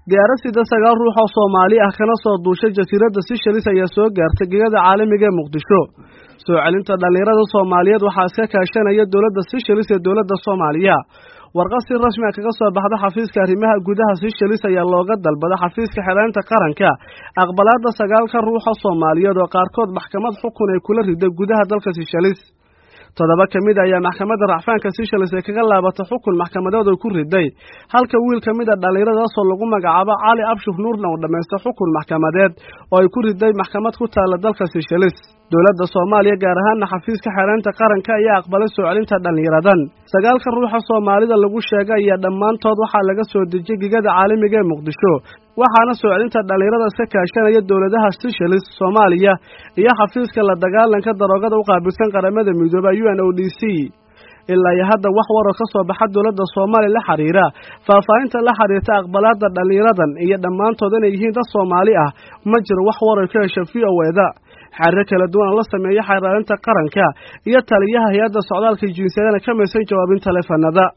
diyaarad sida sagaal ruux oo soomaali ah kana soo duushay jasiiradda sishalis ayaa soo gaartay gegada caalamiga ee muqdisho soo celinta dhallinyarada soomaaliyeed waxaa iska kaashanaya dowladda sishalis ee dowladda soomaaliya warqad si rasmi a kaga soo baxda xafiiska arrimaha gudaha sishalis ayaa looga dalbada xafiiska xereynta qaranka aqbalaadda sagaalka ruuxa soomaaliyeed oo qaarkood maxkamad xukun ay kula riday gudaha dalka sishalis toddoba ka mid ayaa maxkamadda racfaanka sishalis ee kaga laabatay xukun maxkamadeed oo ku riday halka wiil ka mid a dhallinyaradaasoo lagu magacaabo cali abshuf nuurna uu dhammaystay xukun maxkamadeed oo ay ku riday maxkamad ku taalla dalka sishalis dowladda soomaaliya gaar ahaanna xafiiska xereynta qaranka ayaa aqbalay soo celinta dhallinyaradan sagaalka ruuxa soomaalida lagu sheegay ayaa dhammaantood waxaa laga soo dejiyey gegada caalamiga ee muqdisho waxaana soo celinta dhallinyarada iska kaashanaya dowladaha sishalis soomaaliya iyo xafiiska la dagaalanka daroogada u qaabilsan qaramada midooba u n o d c ilaa iyo hadda wax waroo ka soo baxa dowladda soomaaliya la xiriira faahfaahinta la xiriirta aqbalaadda dhallinyaradan iyo dhammaantood inay yihiin dad soomaali ah ma jiro wax waroy ka hesha v o eda xariiro kala duwan oo la sameeya xeeraarinta qaranka iyo taliyaha hay-adda socdaalka jinsiyadana ka maysan jawaabin taleefanada